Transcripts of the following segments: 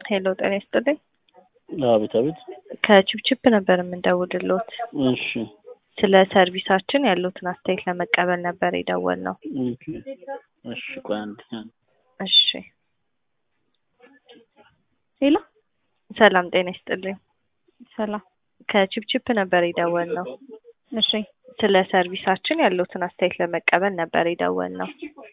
ሄሎ ጤና ይስጥልኝ። አቤት አቤት። ከቺፕቺፕ ነበር የምንደውልሎት። እሺ ስለ ሰርቪሳችን ያሉትን አስተያየት ለመቀበል ነበር የደወልነው። ኦኬ። እሺ ቆይ አንድ እሺ ሄሎ ሰላም ጤና ይስጥልኝ። ሰላም። ከቺፕቺፕ ነበር የደወልነው። እሺ ስለ ሰርቪሳችን ያሉትን አስተያየት ለመቀበል ነበር የደወልነው።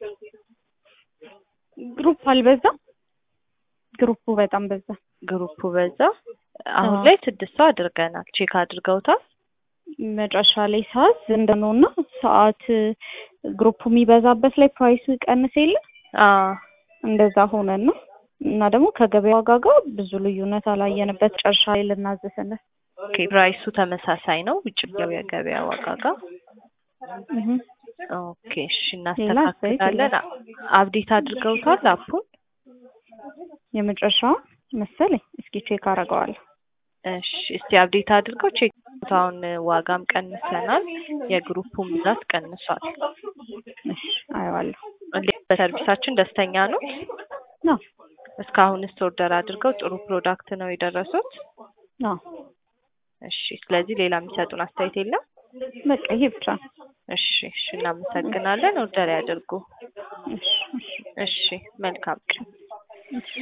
ግሩፕ አልበዛም? ግሩፑ በጣም በዛ። ግሩፑ በዛ። አሁን አዎ። ላይ ስድስት ሰው አድርገናል። ቼክ አድርገውታል? መጨረሻ ላይ ሳዝ እንደነውና ሰዓት ግሩፑ የሚበዛበት ላይ ፕራይሱ ይቀንስ የለ አዎ እንደዛ ሆነና እና ደግሞ ከገበያ ዋጋ ጋር ብዙ ልዩነት አላየንበት። ጨርሻ ላይ ልናዘሰነ ኦኬ። ፕራይሱ ተመሳሳይ ነው ውጭ ገበያ ገበያ ዋጋ ጋር። ኦኬ እሺ፣ እናስተካክላለን። አብዴት አድርገውታል አፑን? የመጨረሻዋ መሰለኝ። እስኪ ቼክ አደርገዋለሁ። እሺ እስቲ አብዴት አድርገው ቼክ አሁን ዋጋም ቀንሰናል፣ የግሩፑን ብዛት ቀንሷል። እሺ አየዋለሁ። እንዴት በሰርቪሳችን ደስተኛ ነው? ነው እስካሁንስ ኦርደር አድርገው ጥሩ ፕሮዳክት ነው የደረሱት? ነው እሺ ስለዚህ ሌላ የሚሰጡን አስተያየት የለም? በቃ ይሄ ብቻ ነው። እሺ እሺ እናመሰግናለን። ኦርደር ያድርጉ። እሺ እሺ እሺ መልካም ቀን። እሺ